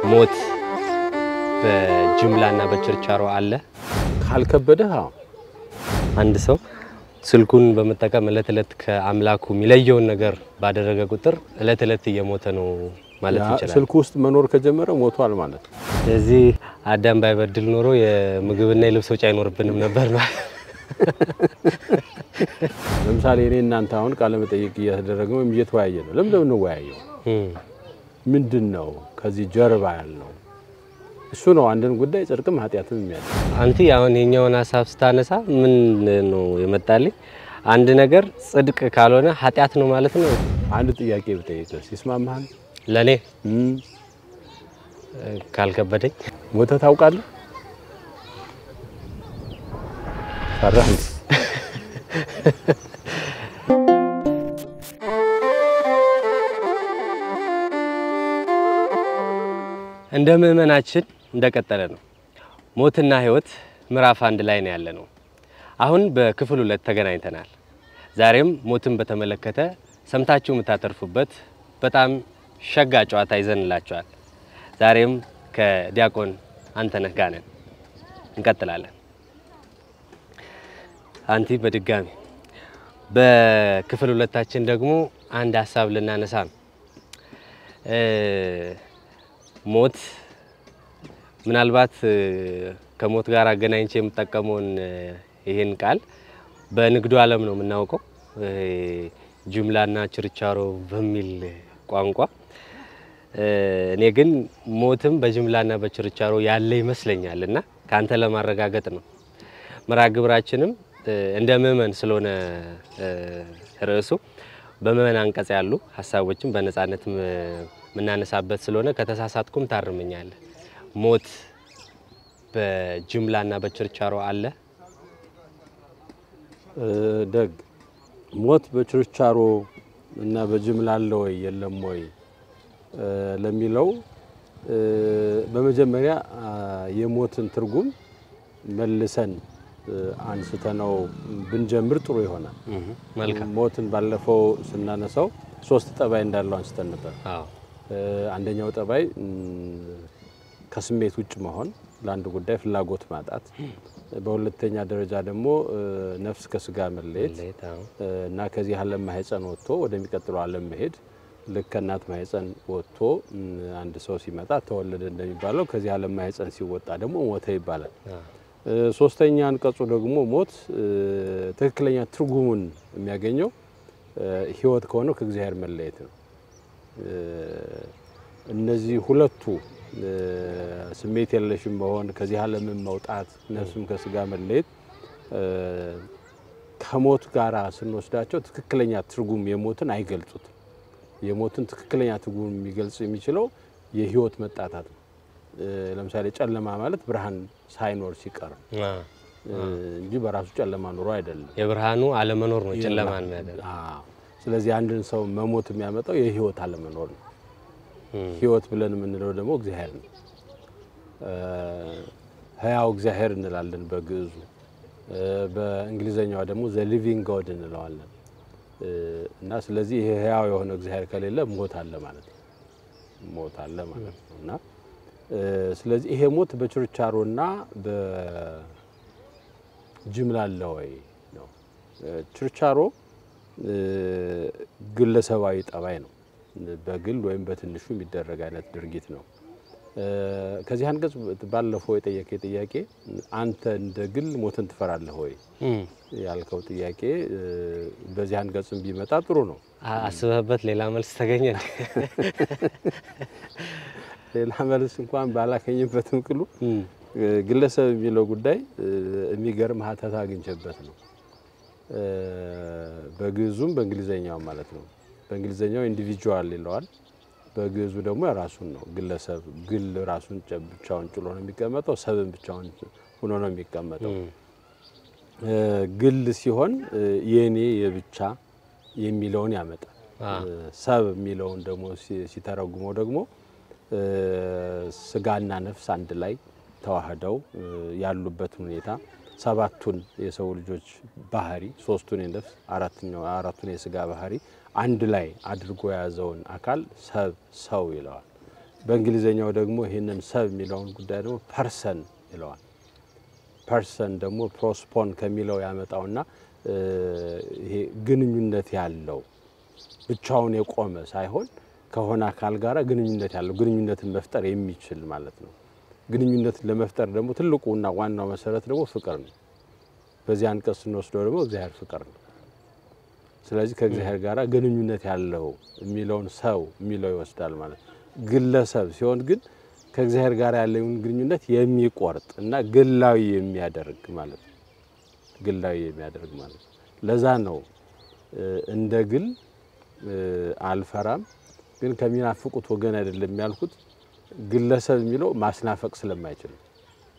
ሞት በጅምላና በችርቻሮ አለ። ካልከበደህ አዎ አንድ ሰው ስልኩን በመጠቀም እለት እለት ከአምላኩ የሚለየውን ነገር ባደረገ ቁጥር እለት እለት እየሞተ ነው ማለት ያ ይችላል። ስልኩ ውስጥ መኖር ከጀመረ ሞቷል ማለት ነው። ስለዚህ አዳም ባይበድል ኖሮ የምግብና የልብስ ወጪ አይኖርብንም ነበር ማለት ለምሳሌ እኔ እናንተ አሁን ቃለ መጠይቅ እያተደረገ ወይም እየተወያየ ነው። ለምን ለምን እንወያየው? እም። ምንድን ነው ከዚህ ጀርባ ያለው? እሱ ነው አንድን ጉዳይ ጽድቅም ኃጢአትም የሚያደ አንቲ አሁን የኛውን ሀሳብ ስታነሳ ምን ነው የመጣልኝ? አንድ ነገር ጽድቅ ካልሆነ ኃጢአት ነው ማለት ነው። አንድ ጥያቄ ብጠይቅህ ይስማማሃል? ለእኔ እም፣ ካልከበደኝ ሞተህ ታውቃለህ? ፈራህ እንዴ? እንደ ምእመናችን እንደቀጠለ ነው። ሞትና ሕይወት ምዕራፍ አንድ ላይ ነው ያለ ነው። አሁን በክፍል ሁለት ተገናኝተናል። ዛሬም ሞትን በተመለከተ ሰምታችሁ የምታተርፉበት በጣም ሸጋ ጨዋታ ይዘንላችኋል። ዛሬም ከዲያቆን አንተነህ ጋር ነን። እንቀጥላለን። አንቲ በድጋሚ በክፍል ሁለታችን ደግሞ አንድ ሀሳብ ልናነሳ ነው። እ ሞት ምናልባት እ ከሞት ጋር አገናኝቼ የምጠቀመውን እ ይሄን ቃል በንግዱ ዓለም ነው የምናውቀው እ ጅምላና ችርቻሮ በሚል ቋንቋ እ እኔ ግን ሞትም በጅምላና በችርቻሮ ያለ ይመስለኛል እና ከአንተ ለማረጋገጥ ነው። መርሃ ግብራችንም እ እንደ ምእመን ስለሆነ እ ርዕሱ በምእመን አንቀጽ ያሉ ሀሳቦችን በነጻነት ም- የምናነሳበት ስለሆነ ከተሳሳትኩም ታርመኛለህ። ሞት በጅምላና በችርቻሮ አለ። እ ደግ ሞት በችርቻሮ እና በጅምላ አለ ወይ የለም ወይ እ ለሚለው እ በመጀመሪያ አ፣ የሞትን ትርጉም መልሰን እ አንስተነው ብንጀምር ጥሩ ይሆናል። መልካም። ሞትን ባለፈው ስናነሳው ሶስት ጠባይ እንዳለው አንስተን ነበር። አዎ እ አንደኛው ጠባይ እም፣ ከስሜት ውጭ መሆን፣ ለአንድ ጉዳይ ፍላጎት ማጣት፣ በሁለተኛ ደረጃ ደግሞ እ ነፍስ ከስጋ መለየት መለየት፣ አዎ። እ እና ከዚህ ዓለም ማህፀን ወጥቶ ወደሚቀጥለው ዓለም መሄድ ልክ ከእናት ማህፀን ወጥቶ እም፣ አንድ ሰው ሲመጣ ተወለደ እንደሚባለው ከዚህ ዓለም ማህፀን ሲወጣ ደግሞ ሞተ ይባላል። አዎ። እ ሶስተኛ አንቀጹ ደግሞ ሞት እ ትክክለኛ ትርጉሙን የሚያገኘው እ ሕይወት ከሆነው ከእግዚአብሔር መለየት ነው። እ እነዚህ ሁለቱ እ ስሜት የለሽም መሆን፣ ከዚህ ዓለምን መውጣት፣ ነፍስም ከስጋ መለየት እ ከሞት ጋራ ስንወስዳቸው ትክክለኛ ትርጉም የሞትን አይገልጹትም። የሞትን ትክክለኛ ትርጉም የሚገልጽ የሚችለው የሕይወት መጣታት ነው። እ ለምሳሌ ጨለማ ማለት ብርሃን ሳይኖር ሲቀር ነው አዎ። እ እንጂ በራሱ ጨለማ ኑሮ አይደለም። የብርሃኑ አለመኖር ነው ጨለማን የሚያደርግ። አዎ። ስለዚህ አንድን ሰው መሞት የሚያመጣው የህይወት አለመኖር ነው። እም። ህይወት ብለን የምንለው ደግሞ እግዚአብሔር ነው። እ ህያው እግዚአብሔር እንላለን በግዕዙ። እ በእንግሊዘኛዋ ደግሞ ዘ ሊቪንግ ጎድ እንለዋለን። እ እና ስለዚህ ይሄ ህያው የሆነ እግዚአብሔር ከሌለ ሞት አለ ማለት ነው። ሞት አለ ማለት ነው እና እ ስለዚህ ይሄ ሞት በችርቻሮና በጅምላ አለ ወይ ነው። እ ችርቻሮ እ ግለሰባዊ ጠባይ ነው። በግል ወይም በትንሹ የሚደረግ አይነት ድርጊት ነው። እ ከዚህ አንቀጽ ባለፈው የጠየቀ ጥያቄ አንተ እንደ ግል ሞትን ትፈራለህ ወይ እም። ያልከው ጥያቄ እ በዚህ አንቀጽም ቢመጣ ጥሩ ነው። አ- አስበህበት ሌላ መልስ ተገኘ እንዴ? ሌላ መልስ እንኳን ባላገኝበትም ቅሉ እም። እ ግለሰብ የሚለው ጉዳይ እ የሚገርም ሀተታ አግኝቼበት ነው። እ በግዕዙም በእንግሊዘኛው ማለት ነው። በእንግሊዘኛው ኢንዲቪጁዋል ይለዋል። በግዕዙ ደግሞ የራሱን ነው። ግለሰብ ግል ራሱን ጨ- ብቻውን ጭሎ ነው የሚቀመጠው። ሰብን ብቻውን ሆኖ ነው የሚቀመጠው። እም። እ ግል ሲሆን እ የኔ የብቻ የሚለውን ያመጣል። አ። እ ሰብ የሚለውን ደግሞ ሲ- ሲተረጉመው ደግሞ እ ስጋና ነፍስ አንድ ላይ ተዋህደው እ ያሉበትን ሁኔታ ሰባቱን የሰው ልጆች ባህሪ ሶስቱን የነፍስ አራተኛው አራቱን የስጋ ባህሪ አንድ ላይ አድርጎ የያዘውን አካል ሰብ ሰው ይለዋል። በእንግሊዝኛው ደግሞ ይህንን ሰብ የሚለውን ጉዳይ ደግሞ ፐርሰን ይለዋል። ፐርሰን ደግሞ ፕሮስፖን ከሚለው ያመጣውና እ፣ ይሄ ግንኙነት ያለው ብቻውን የቆመ ሳይሆን ከሆነ አካል ጋር ግንኙነት ያለው ግንኙነትን መፍጠር የሚችል ማለት ነው። ግንኙነትን ለመፍጠር ደግሞ ትልቁና ዋናው መሰረት ደግሞ ፍቅር ነው። በዚህ አንቀጽ ስንወስደው ደግሞ እግዚአብሔር ፍቅር ነው። ስለዚህ ከእግዚአብሔር ጋር ግንኙነት ያለው የሚለውን ሰው የሚለው ይወስዳል ማለት ነው። ግለሰብ ሲሆን ግን ከእግዚአብሔር ጋር ያለውን ግንኙነት የሚቆርጥ እና ግላዊ የሚያደርግ ማለት ነው። ግላዊ የሚያደርግ ማለት ነው። ለዛ ነው እ፣ እንደ ግል እ፣ አልፈራም ግን ከሚናፍቁት ወገን አይደለም ያልኩት። ግለሰብ የሚለው ማስናፈቅ ስለማይችል ነው።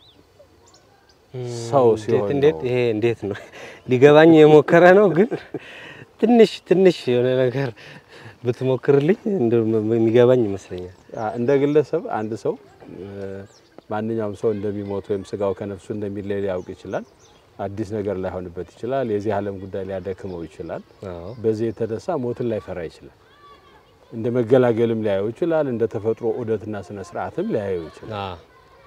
ሰው እንዴት ሲሆን እንዴት ነው። ይሄ እንዴት ነው ሊገባኝ የሞከረ ነው። ግን ትንሽ ትንሽ የሆነ ነገር ብትሞክርልኝ እንደው የሚገባኝ ይመስለኛል። አ፣ እንደ ግለሰብ አንድ ሰው እ፣ ማንኛውም ሰው እንደሚሞት ወይም ስጋው ከነፍሱ እንደሚለይ ሊያውቅ ይችላል። አዲስ ነገር ላይሆንበት ይችላል። የዚህ ዓለም ጉዳይ ሊያደክመው ይችላል። አዎ በዚህ የተነሳ ሞትን ላይፈራ ይችላል። እንደ መገላገልም ሊያየው ይችላል። እንደ ተፈጥሮ ዑደትና ስነ ስርዓትም ሊያየው ይችላል። አዎ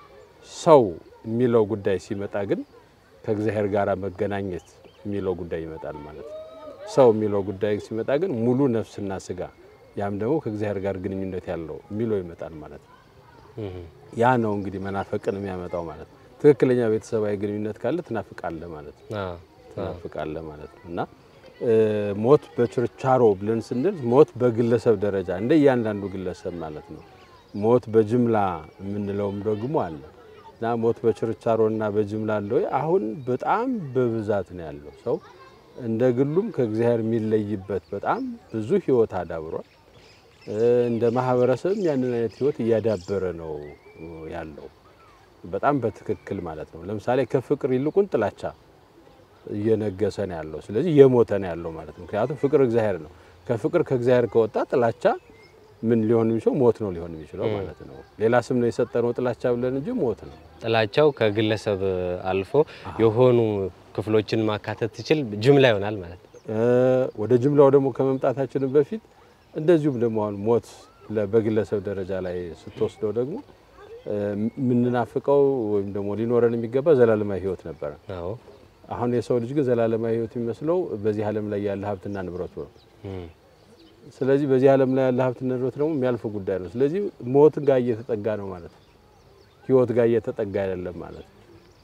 ሰው የሚለው ጉዳይ ሲመጣ ግን ከእግዚአብሔር ጋር መገናኘት የሚለው ጉዳይ ይመጣል ማለት ነው። ሰው የሚለው ጉዳይ ሲመጣ ግን ሙሉ ነፍስና ስጋ ያም ደግሞ ከእግዚአብሔር ጋር ግንኙነት ያለው የሚለው ይመጣል ማለት ነው። እህ ያ ነው እንግዲህ መናፈቅን የሚያመጣው ማለት ነው። ትክክለኛ ቤተሰባዊ ግንኙነት ካለ ትናፍቃለህ ማለት ነው። አዎ ትናፍቃለህ ማለት ነው እና እ፣ ሞት በችርቻሮ ብለን ስንል ሞት በግለሰብ ደረጃ እንደ እያንዳንዱ ግለሰብ ማለት ነው። ሞት በጅምላ የምንለውም ደግሞ አለ እና ሞት በችርቻሮ እና በጅምላ አለ ወይ? አሁን በጣም በብዛት ነው ያለው። ሰው እንደ ግሉም ከእግዚአብሔር የሚለይበት በጣም ብዙ ህይወት አዳብሯል። እ፣ እንደ ማህበረሰብም ያንን አይነት ህይወት እያዳበረ ነው ያለው በጣም በትክክል ማለት ነው። ለምሳሌ ከፍቅር ይልቁን ጥላቻ እየነገሰ ነው ያለው። ስለዚህ እየሞተ ነው ያለው ማለት ነው። ምክንያቱም ፍቅር እግዚአብሔር ነው። ከፍቅር ከእግዚአብሔር ከወጣ ጥላቻ ምን ሊሆን የሚችለው ሞት ነው ሊሆን የሚችለው ማለት ነው። ሌላ ስም ነው የሰጠነው ጥላቻ ብለን እንጂ ሞት ነው። ጥላቻው ከግለሰብ አልፎ የሆኑ ክፍሎችን ማካተት ሲችል ጅምላ ይሆናል ማለት ነው። እ፣ ወደ ጅምላው ደግሞ ከመምጣታችን በፊት እንደዚሁም ደግሞ አሁን ሞት ለ- በግለሰብ ደረጃ ላይ ስትወስደው ደግሞ እ፣ የምንናፍቀው ወይም ደግሞ ሊኖረን የሚገባ ዘላለማዊ ህይወት ነበረ። አዎ አሁን የሰው ልጅ ግን ዘላለማዊ ህይወት የሚመስለው በዚህ ዓለም ላይ ያለ ሀብትና ንብረቱ ነው። እህ ስለዚህ በዚህ ዓለም ላይ ያለ ሀብትና ንብረት ደግሞ የሚያልፍ ጉዳይ ነው። ስለዚህ ሞት ጋር እየተጠጋ ነው ማለት ነው። ህይወት ጋር እየተጠጋ አይደለም ማለት ነው።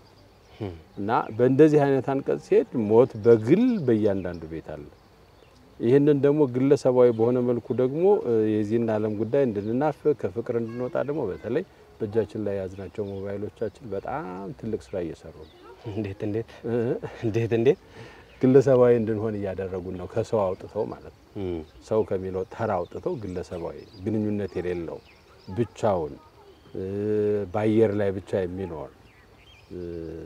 እና በእንደዚህ አይነት አንቀጽ ሲሄድ ሞት በግል በእያንዳንዱ ቤት አለ። ይህንን ደግሞ ግለሰባዊ በሆነ መልኩ ደግሞ እ፣ የዚህን ዓለም ጉዳይ እንድንናፍቅ ከፍቅር እንድንወጣ ደግሞ በተለይ በእጃችን ላይ የያዝናቸው ሞባይሎቻችን በጣም ትልቅ ስራ እየሰሩ ነው። እንዴት እንዴት እ፣ እንዴት እንዴት ግለሰባዊ እንድንሆን እያደረጉን ነው። ከሰው አውጥተው ማለት ነው። እህ ሰው ከሚለው ተራ አውጥተው ግለሰባዊ ግንኙነት የሌለው ብቻውን እ፣ በአየር ላይ ብቻ የሚኖር እ፣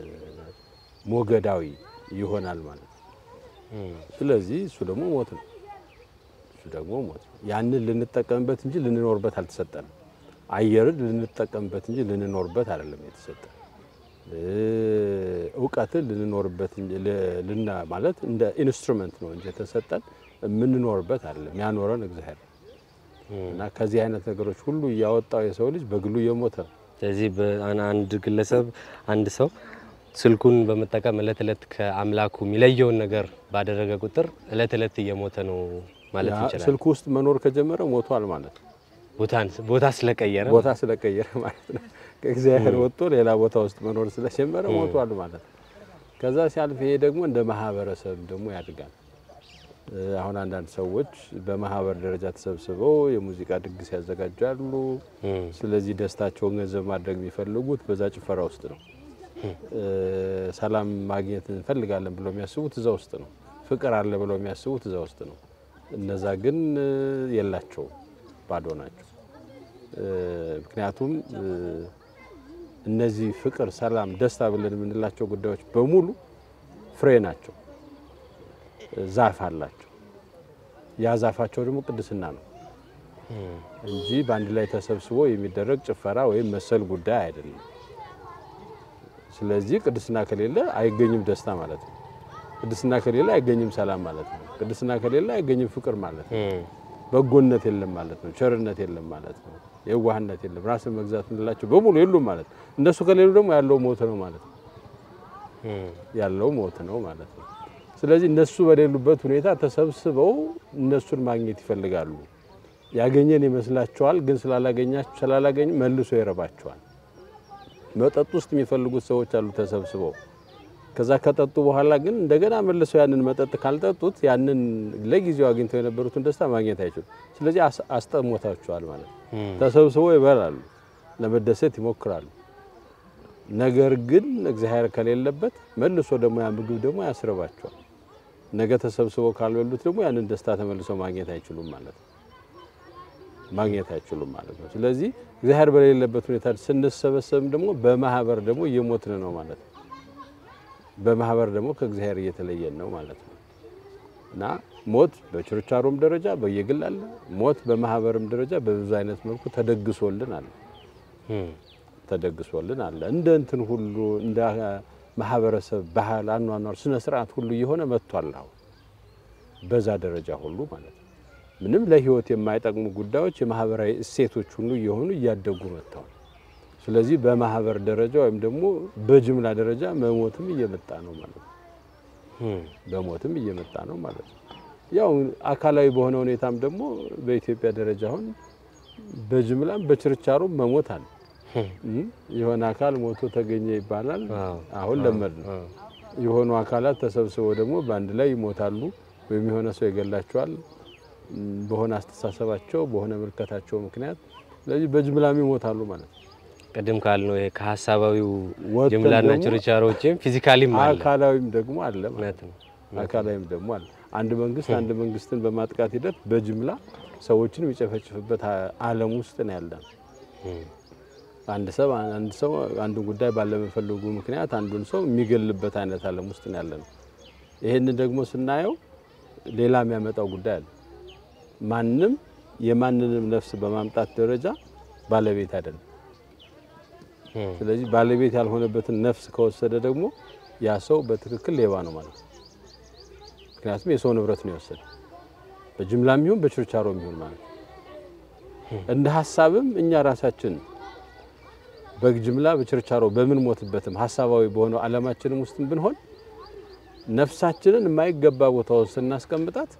ሞገዳዊ ይሆናል ማለት ነው። እህ ስለዚህ እሱ ደግሞ ሞት ነው። እሱ ደግሞ ሞት ነው። ያንን ልንጠቀምበት እንጂ ልንኖርበት አልተሰጠንም። አየርን ልንጠቀምበት እንጂ ልንኖርበት አይደለም የተሰጠን። እ፣ እውቀትን ልንኖርበት እንጂ ል- ልና ማለት እንደ ኢንስትሩመንት ነው እንጂ የተሰጠን የምንኖርበት አይደለም። ያኖረን እግዚአብሔር ነው። እና ከዚህ አይነት ነገሮች ሁሉ እያወጣው የሰው ልጅ በግሉ እየሞተ ነው። ስለዚህ በአን- አንድ ግለሰብ አንድ ሰው ስልኩን በመጠቀም እለት እለት ከአምላኩ የሚለየውን ነገር ባደረገ ቁጥር እለት እለት እየሞተ ነው ማለት ያ እንችላለን። ስልኩ ውስጥ መኖር ከጀመረ ሞቷል ማለት ነው። ቦታን ቦታ ስለቀየረ ቦታ ስለቀየረ ማለት ነው። ከእግዚአብሔር ወጥቶ ሌላ ቦታ ውስጥ መኖር ስለጀመረ ሞቷል ማለት ነው። ከዛ ሲያልፍ ይሄ ደግሞ እንደ ማህበረሰብ ደግሞ ያድጋል። እ፣ አሁን አንዳንድ ሰዎች በማህበር ደረጃ ተሰብስበው የሙዚቃ ድግስ ያዘጋጃሉ። እህ ስለዚህ ደስታቸውን ገንዘብ ማድረግ የሚፈልጉት በዛ ጭፈራ ውስጥ ነው። እ፣ ሰላም ማግኘት እንፈልጋለን ብለው የሚያስቡት እዛ ውስጥ ነው። ፍቅር አለ ብለው የሚያስቡት እዛ ውስጥ ነው። እነዛ ግን እ፣ የላቸውም፣ ባዶ ናቸው። እ፣ ምክንያቱም እ፣ እነዚህ ፍቅር፣ ሰላም፣ ደስታ ብለን የምንላቸው ጉዳዮች በሙሉ ፍሬ ናቸው። ዛፍ አላቸው። ያ ዛፋቸው ደግሞ ቅድስና ነው እንጂ በአንድ ላይ ተሰብስቦ የሚደረግ ጭፈራ ወይም መሰል ጉዳይ አይደለም። ስለዚህ ቅድስና ከሌለ አይገኝም ደስታ ማለት ነው። ቅድስና ከሌለ አይገኝም ሰላም ማለት ነው። ቅድስና ከሌለ አይገኝም ፍቅር ማለት ነው። እህ በጎነት የለም ማለት ነው። ቸርነት የለም ማለት ነው። የዋህነት የለም፣ ራስን መግዛት እንላቸው በሙሉ የሉም ማለት ነው። እነሱ ከሌሉ ደግሞ ያለው ሞት ነው ማለት ነው። ያለው ሞት ነው ማለት ነው። ስለዚህ እነሱ በሌሉበት ሁኔታ ተሰብስበው እነሱን ማግኘት ይፈልጋሉ። ያገኘን ይመስላቸዋል፣ ግን ስላላገኛቸው ስላላገኙ መልሶ ይረባቸዋል። መጠጥ ውስጥ የሚፈልጉት ሰዎች አሉ ተሰብስበው ከዛ ከጠጡ በኋላ ግን እንደገና መልሰው ያንን መጠጥ ካልጠጡት ያንን ለጊዜው አግኝተው የነበሩትን ደስታ ማግኘት አይችሉም። ስለዚህ አስ- አስጠሞታቸዋል ማለት ነው። ተሰብስበው ይበላሉ፣ ለመደሰት ይሞክራሉ። ነገር ግን እግዚአብሔር ከሌለበት መልሶ ደግሞ ያ ምግብ ደግሞ ያስርባቸዋል። ነገ ተሰብስበው ካልበሉት ደግሞ ያንን ደስታ ተመልሰው ማግኘት አይችሉም ማለት ነው። ማግኘት አይችሉም ማለት ነው። ስለዚህ እግዚአብሔር በሌለበት ሁኔታ ስንሰበሰብም ደግሞ በማህበር ደግሞ እየሞትን ነው ማለት ነው። በማህበር ደግሞ ከእግዚአብሔር እየተለየን ነው ማለት ነው እና ሞት በችርቻሮም ደረጃ በየግል አለ። ሞት በማህበርም ደረጃ በብዙ አይነት መልኩ ተደግሶልን አለ ተደግሶልን አለ። እንደ እንትን ሁሉ እንደ ማህበረሰብ ባህል፣ አኗኗር፣ ስነ ስርዓት ሁሉ እየሆነ መጥቷል። አሁን በዛ ደረጃ ሁሉ ማለት ነው። ምንም ለህይወት የማይጠቅሙ ጉዳዮች የማህበራዊ እሴቶች ሁሉ እየሆኑ እያደጉ መጥተዋል። ስለዚህ በማህበር ደረጃ ወይም ደግሞ በጅምላ ደረጃ መሞትም እየመጣ ነው ማለት ነው። በሞትም እየመጣ ነው ማለት ነው። ያው አካላዊ በሆነ ሁኔታም ደግሞ በኢትዮጵያ ደረጃ አሁን በጅምላም በችርቻሮም መሞት አለ። እም፣ የሆነ አካል ሞቶ ተገኘ ይባላል። አሁን ለመድ ነው። የሆኑ አካላት ተሰብስበው ደግሞ በአንድ ላይ ይሞታሉ፣ ወይም የሆነ ሰው ይገላቸዋል እም፣ በሆነ አስተሳሰባቸው በሆነ ምልከታቸው ምክንያት። ስለዚህ በጅምላም ይሞታሉ ማለት ነው። ቅድም ካልነው ይሄ ከሀሳባዊው ወጥተን ጅምላና ደግሞ ችርቻሮ ውጭም ፊዚካሊም አለ። አካላዊም ደግሞ አለ ማለት እውነት ነው። ነው። አካላዊም ደግሞ አለ። አንድ መንግስት አንድ መንግስትን በማጥቃት ሂደት በጅምላ ሰዎችን የሚጨፈጭፍበት አ- ዓለም ውስጥ ነው ያለን። አንድ ሰው አንድ ሰው አንዱን ጉዳይ ባለመፈለጉ ምክንያት አንዱን ሰው የሚገልበት አይነት ዓለም ውስጥ ነው ያለን። ይሄንን ደግሞ ስናየው ሌላ የሚያመጣው ጉዳይ አለ። ማንም የማንንም ነፍስ በማምጣት ደረጃ ባለቤት አይደለም። ስለዚህ ባለቤት ያልሆነበትን ነፍስ ከወሰደ ደግሞ ያ ሰው በትክክል ሌባ ነው ማለት ነው። ምክንያቱም የሰው ንብረት ነው የወሰደ በጅምላም ይሁን በችርቻሮም ይሁን ማለት ነው። እንደ ሀሳብም እኛ ራሳችን በጅምላ በችርቻሮ በምንሞትበትም ሀሳባዊ በሆነው ዓለማችንም ውስጥም ብንሆን ነፍሳችንን የማይገባ ቦታ ውስጥ ስናስቀምጣት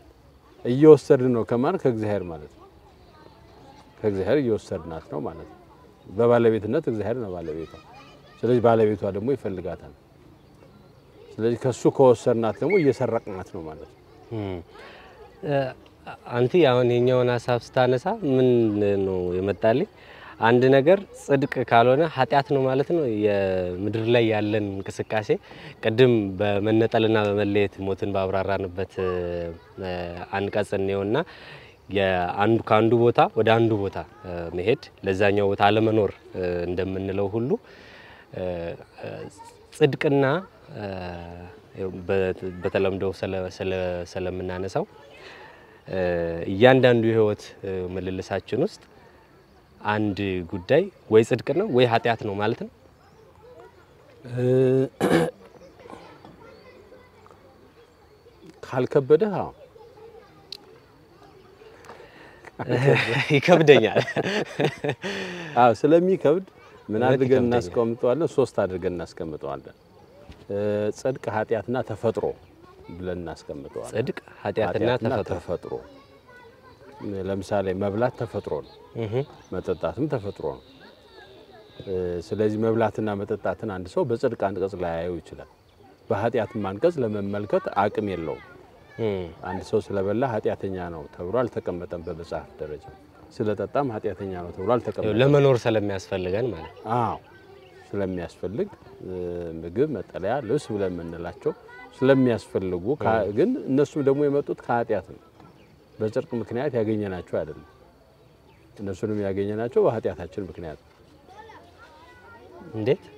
እየወሰድን ነው ከማን ከእግዚአብሔር ማለት ነው። ከእግዚአብሔር እየወሰድናት ነው ማለት ነው። በባለቤትነት እግዚአብሔር ነው ባለቤቷ። ስለዚህ ባለቤቷ ደግሞ ይፈልጋታል። ስለዚህ ከሱ ከወሰድናት ደግሞ እየሰረቅናት ነው ማለት ነው። አንቲ አሁን የኛውን ሀሳብ ስታነሳ ምን ነው የመጣልኝ? አንድ ነገር ጽድቅ ካልሆነ ኃጢአት ነው ማለት ነው። የምድር ላይ ያለን እንቅስቃሴ ቅድም በመነጠልና በመለየት ሞትን ባብራራንበት እ፣ አንቀጽ እንየውና የአንዱ ከአንዱ ቦታ ወደ አንዱ ቦታ እ፣ መሄድ ለዛኛው ቦታ አለመኖር እ፣ እንደምንለው ሁሉ እ፣ እ፣ ጽድቅና እ፣ በ- በተለምዶ ስለ- ስለ- ስለምናነሳው እ፣ እያንዳንዱ የህይወት እ፣ ምልልሳችን ውስጥ አንድ ጉዳይ ወይ ጽድቅ ነው ወይ ኃጢአት ነው ማለት ነው። ካልከበደህ አዎ ይከብደኛል። አዎ ስለሚከብድ ምን እውነት አድርገን ይከብደኛል። እናስቀምጠዋለን? ሶስት አድርገን እናስቀምጠዋለን። እ፣ ጽድቅ፣ ኃጢአትና ተፈጥሮ ብለን እናስቀምጠዋለን። ጽድቅ ኃጢአትና ኃጢአትና ተፈጥሮ ተፈጥሮ። ለምሳሌ መብላት ተፈጥሮ ነው፣ እህ መጠጣትም ተፈጥሮ ነው። እ፣ ስለዚህ መብላትና መጠጣትን አንድ ሰው በጽድቅ አንቀጽ ላያየው ይችላል። በኃጢአትም አንቀጽ ለመመልከት አቅም የለውም። እም፣ አንድ ሰው ስለበላ ኃጢአተኛ ነው ተብሎ አልተቀመጠም በመጽሐፍ ደረጃ። ስለጠጣም ኃጢአተኛ ነው ተብሎ ያው አልተቀመጠም። ለመኖር ስለሚያስፈልገን ማለት ነው። አዎ ስለሚያስፈልግ እ፣ ምግብ፣ መጠለያ፣ ልብስ ብለን የምንላቸው ስለሚያስፈልጉ ከ- ግን እነሱም ደግሞ የመጡት ከኃጢአት ነው። በጽድቅ ምክንያት ያገኘናቸው አይደለም። እነሱንም ያገኘናቸው በኃጢአታችን ምክንያት ነው። እንዴት?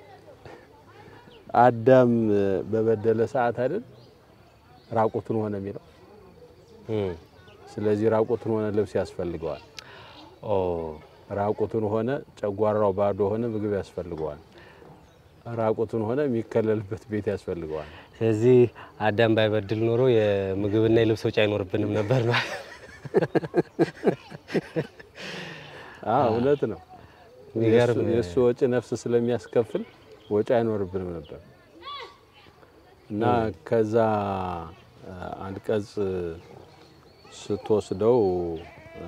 አዳም እ፣ በበደለ ሰዓት አይደል ራቁቱን ሆነ የሚለው። እም፣ ስለዚህ ራቁቱን ሆነ ልብስ ያስፈልገዋል። ኦ ራቁቱን ሆነ ጨጓራው ባዶ ሆነ ምግብ ያስፈልገዋል። ራቁቱን ሆነ የሚከለልበት ቤት ያስፈልገዋል። ስለዚህ አዳም ባይበድል ኖሮ የምግብና የልብስ ወጪ አይኖርብንም ነበር ማለት አዎ እውነት ነው። የሚገርም የእሱ- የእሱ ወጪ ነፍስ ስለሚያስከፍል ወጪ አይኖርብንም ነበር እና ከዛ አ, አንቀጽ ስትወስደው አ,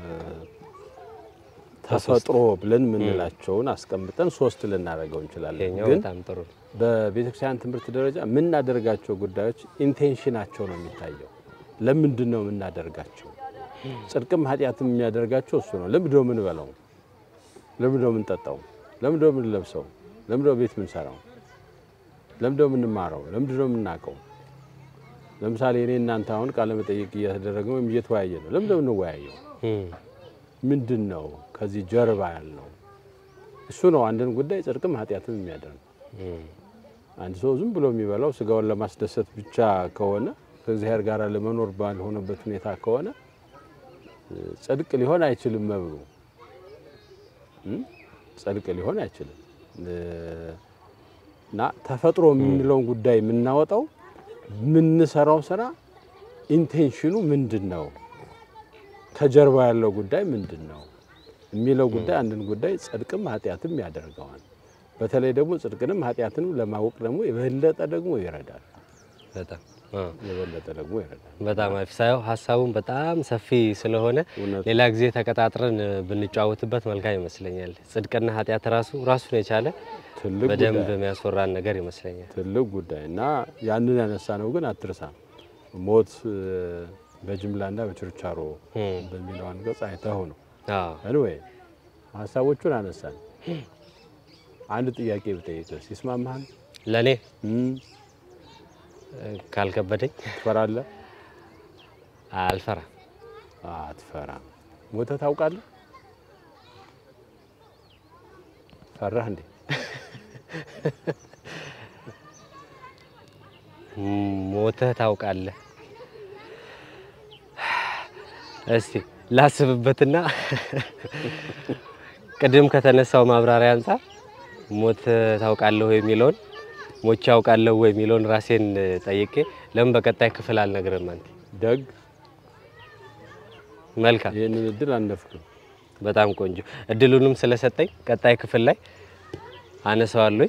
ተፈጥሮ ብለን የምንላቸውን አስቀምጠን ሶስት ልናደርገው እንችላለን። ይሄኛው ግን በጣም ጥሩ ነው። በቤተክርስቲያን ትምህርት ደረጃ የምናደርጋቸው ጉዳዮች ኢንቴንሽናቸው ነው የሚታየው። ለምንድን ነው የምናደርጋቸው? ጽድቅም ኃጢአትም የሚያደርጋቸው እሱ ነው። ለምንድን ነው የምንበላው? ለምንድን ነው የምንጠጣው? ለምንድን ነው የምንለብሰው? ለምንድን ነው ቤት የምንሰራው? ለምንድን ነው የምንማረው? ለምንድን ነው የምናውቀው? ለምሳሌ እኔ እናንተ አሁን ቃለ መጠይቅ እያተደረገ ወይም እየተወያየ ነው። ለምንድን ነው የምንወያየው? እም፣ ምንድን ነው ከዚህ ጀርባ ያለው? እሱ ነው አንድን ጉዳይ ጽድቅም ኃጢአትም የሚያደርግ እም፣ አንድ ሰው ዝም ብሎ የሚበላው ስጋውን ለማስደሰት ብቻ ከሆነ ከእግዚአብሔር ጋር ለመኖር ባልሆነበት ሁኔታ ከሆነ እ፣ ጽድቅ ሊሆን አይችልም። መብሉ እም፣ ጽድቅ ሊሆን አይችልም እ፣ እና ተፈጥሮ የምንለውን ጉዳይ የምናወጣው የምንሰራው ስራ ኢንቴንሽኑ ምንድን ነው፣ ከጀርባ ያለው ጉዳይ ምንድን ነው የሚለው ጉዳይ አንድን ጉዳይ ጽድቅም ኃጢአትም ያደርገዋል። በተለይ ደግሞ ጽድቅንም ኃጢአትንም ለማወቅ ደግሞ የበለጠ ደግሞ ይረዳል። በጣም አ፣ የበለጠ ደግሞ ይረዳል። በጣም አሪፍ ሳየው ሀሳቡን በጣም ሰፊ ስለሆነ እውነት ሌላ ጊዜ ተቀጣጥረን እ, ብንጫወትበት መልካም ይመስለኛል። ጽድቅና ኃጢአት ራሱ ራሱን የቻለ ትልቅ በደንብ ጉዳይ የሚያስወራን ነገር ይመስለኛል። ትልቅ ጉዳይ እና ያንን ያነሳ ነው ግን አትርሳ ሞት እ፣ በጅምላና በችርቻሮ እም፣ በሚለው አንቀጽ አይተው ነው። አዎ፣ አንወይ ሀሳቦቹን አነሳን። አንድ ጥያቄ ብጠይቅስ ይስማማሃል? ለእኔ እም፣ እ, ካልከበደኝ ትፈራለህ? አልፈራም። አትፈራም። ሞተህ ታውቃለህ? ፈራህ እንዴ? ሞተህ ታውቃለህ? እስቲ ላስብበትና ቅድም ከተነሳው ማብራሪያ አንጻር ሞተህ ታውቃለህ ወይ የሚለውን ሞቼ አውቃለሁ ወይ የሚለውን ራሴን ጠይቄ ለምን በቀጣይ ክፍል አልነግርም? አንተ ደግ መልካም፣ ይህንን እድል አነፍክም። በጣም ቆንጆ እድሉንም ስለሰጠኝ ቀጣይ ክፍል ላይ አነሳዋለሁ።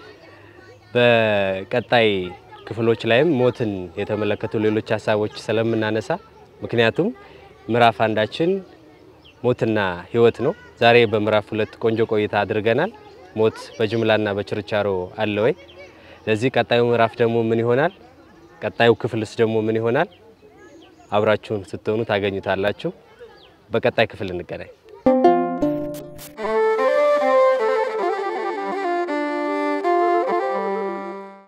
በቀጣይ ክፍሎች ላይም ሞትን የተመለከቱ ሌሎች ሀሳቦች ስለምናነሳ ምክንያቱም ምዕራፍ አንዳችን ሞትና ሕይወት ነው። ዛሬ በምዕራፍ ሁለት ቆንጆ ቆይታ አድርገናል። ሞት በጅምላና በችርቻሮ አለ ወይ? ለዚህ ቀጣዩ ምዕራፍ ደግሞ ምን ይሆናል? ቀጣዩ ክፍልስ ደግሞ ምን ይሆናል? አብራችሁን ስትሆኑ ታገኙታላችሁ። በቀጣይ ክፍል እንገናኝ።